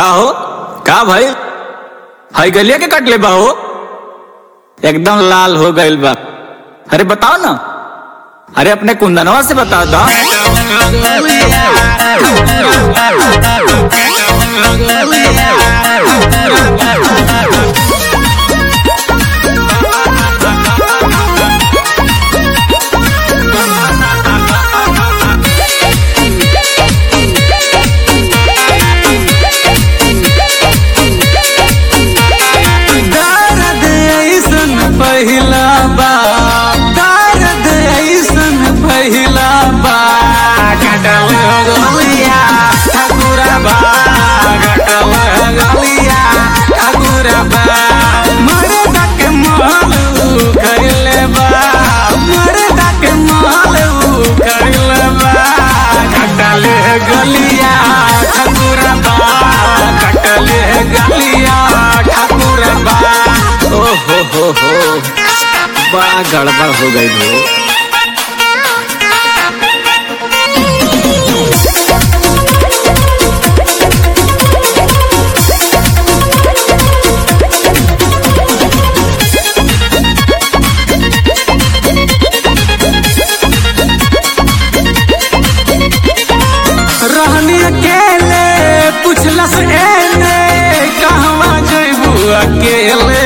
का हो का भाई हाई गलिया के कट ले बा हो एकदम लाल हो गइल बा अरे बताओ ना अरे अपने कुंदनवा से बताओ दा दर्द ऐसन पहिला बा दर्द ऐसन पहिला बा कटल गलिया ठाकुरा बा कटल गलिया ठाकुरा बा मरे तक मालू कइले बा मरे तक मालू कइले बा कटल गलिया ठाकुरा बा कटल गलिया ठाकुरा बा ओ हो हो हो बड़ा गड़बड़ हो गई हो रहनी अकेले पुछलस एने कहवा जइबू अकेले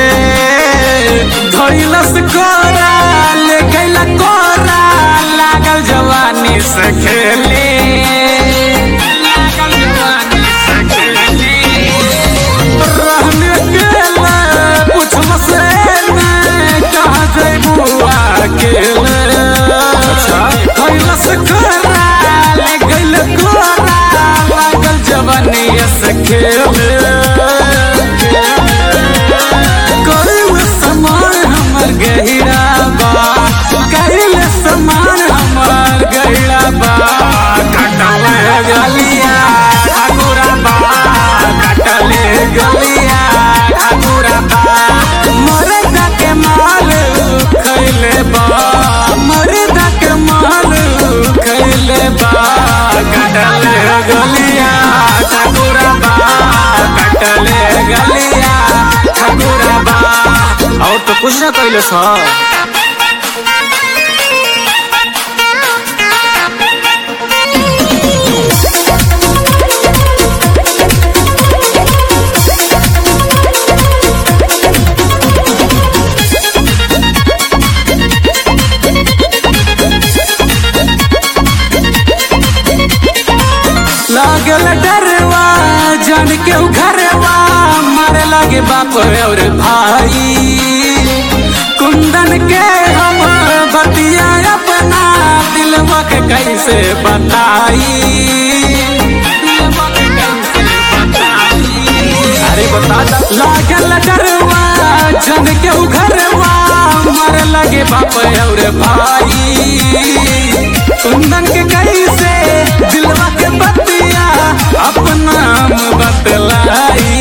धइलस कोरा ले गइला कोरा लागल जवानी से खेले लागल जवानी से खेले रहनी अकेले पुछलस एने कहाँ जइबू अकेले अच्छा। धइलस कोरा ले गइल कोरा लागल जवानी से खेले कइल समान हमर गहिरा बा कइल समान हमर गहिरा बा कटल गलिया ठाकुरा बा कटल गलिया ठाकुरा बा मरदा के माल खइले बा मरदा के माल खइले बा कटल गलिया ठाकुरा बा कटल गलिया ठाकुरा बा और तो कुछ ना कैलो सा लागल डरवा जान के उ घरवा मारे लागे बाप और भाई कुंदन के हम बतिया अपना दिलवा के कैसे बताई दिलवा के कैसे बताई अरे बता दा लागल डरवा जन के उ घरवा मर लगे बाप और भाई कुंदन के कैसे दिलवा के बतिया अपना बतलाई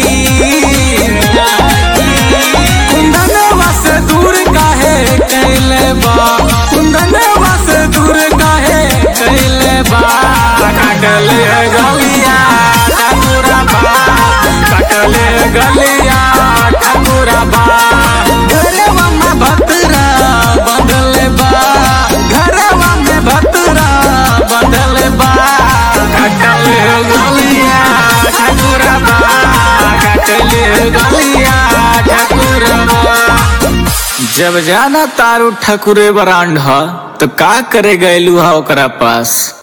कुंदनवा से दूर काहे कैले बा कुंदनवा से दूर काहे कैले बा काटले गलिया ठाकुरा बा काटले गलिया ठाकुरा बा घरवा में भतरा बंधले बा घरवा में भतरा बंधले बा काटले गलिया ठाकुरा बा काटले गलिया ठाकुरा बा जब जाना तारू ठकुरे बरांड ह तो का करे गैलू हा ओकरा पास